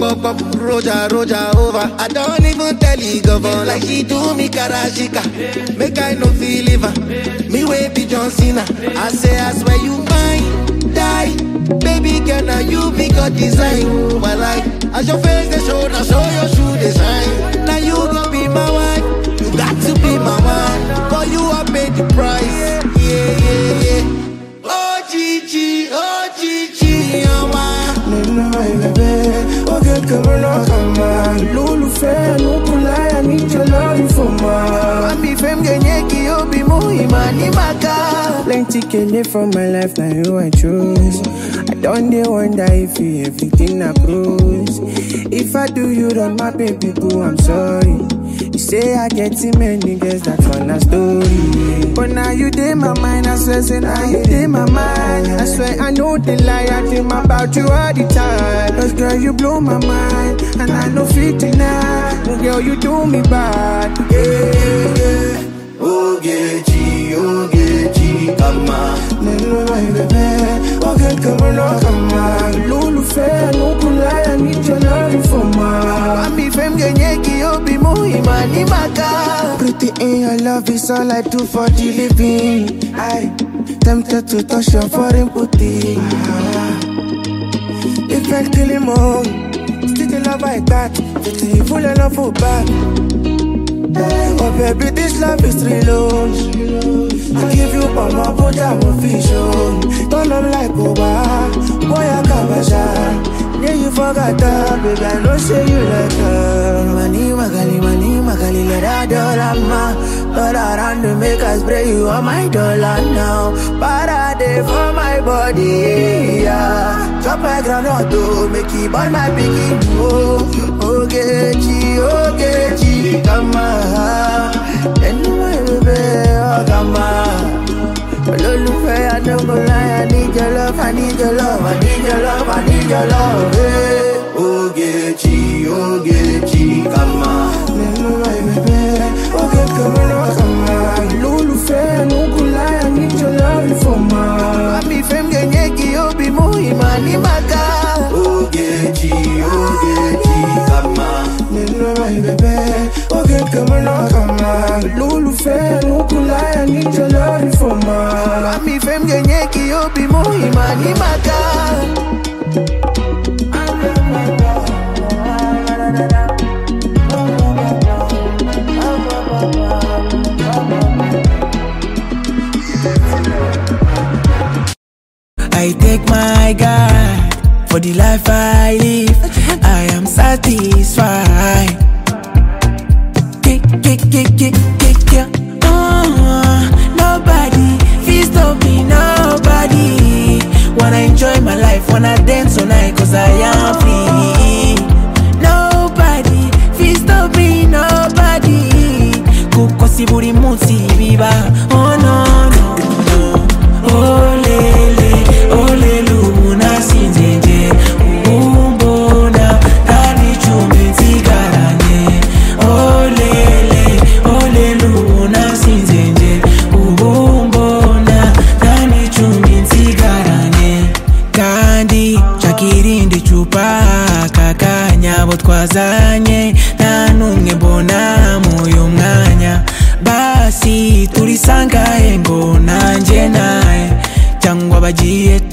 pop, pop, Roja, Roja over. I don't even tell you govern like she do me karashika. Make I no feel liver. Me way be John Cena. I say I swear you mine, die. Baby girl, now you be God design. My life, as your face they show, now show your shoe design. Now you gon' be my wife. You got to be my wife. For you I paid the price. Yeah, yeah, yeah. Oh Gigi, oh Gigi, oh my. nínú ẹ̀lẹ́bẹ̀ ó kékeré lọ́kàn máa lólùfẹ́ nukulaya níjọlọ́rí fún ma. Mami fem genye ki obi mu imani maka. plenty kele for my life na you i choose i don dey wonder if you everything na cruise if i do you wrong my baby boo i'm sorry you say i get too many girls that one na story but now you dey my mind i swear say now you dey my mind i swear i no dey lie i dream about you all the time cause girl you blow my mind and i no fit deny oh, girl you do me bad yeah, yeah, yeah. Ogechi, Ogechi, kama. nínú ẹ̀rẹ̀bẹ̀ ó kékeré lọ́kàn máa lólùfẹ́ nukulaya níjọlọ́rí fún ma. Mami fem genye ki obi mu imani maka. Pretty in your love is all I do for the living. I tempted to touch your foreign booty. Ah, If I kill him all, still the love I got. It's a full of love for back. Oh baby, this love is real. oh. I give you all my put I'm official. Turn up like Oba, boy I kabasha. Yeah, you forgot that, baby. I know say you like her. Mani magali, mani magali, let her dollar ma. All around to make us spray you on my dollar now. Parade for my body, yeah. Chop my groundnut to make it burn my piggy. Oh, Ogechi, Ogechi, come on. Anyway, baby, oh, come on. olólùfẹ́ adógúnláyà I need your love I need your love I need your love I need your love. Hey. Ogechi Ogechi kama. nínú ẹ̀rẹ̀bẹ̀ ó kékeré lọ́kàn máa lólùfẹ́ nukulaya níjọlọ́rí fún ma. Mami fem genye ki obi mu imani maka. Ogechi Ogechi kama. nínú ẹ̀rẹ̀bẹ̀ ó kékeré lọ́kàn máa lólùfẹ́ nukulaya níjọlọ́rí fún ma. Mami fem genye ki obi mu imani maka. I take my God for the life I live. I am satisfied. Kick, kick, kick, kick, kick, yeah. Uh, nobody feels stop me, nobody. Wanna enjoy my life, wanna dance all night, cause I am free. Nobody feels stop me, nobody. Kukosi buri munsi biba. Oh no, no, no. Oh lele, oh lelu, nasinze nje. Umbona, nani chumbi nsigaranye. Oh lele, oh lelu, nasinze nje. Ubumbona, nani chumbi nsigaranye. kandi nshakirindi cupa kakanya abo twazanye nta n'umwe mbona muyu mwanya basi turisangahe ngo nanjye nawe cyangwa bagiye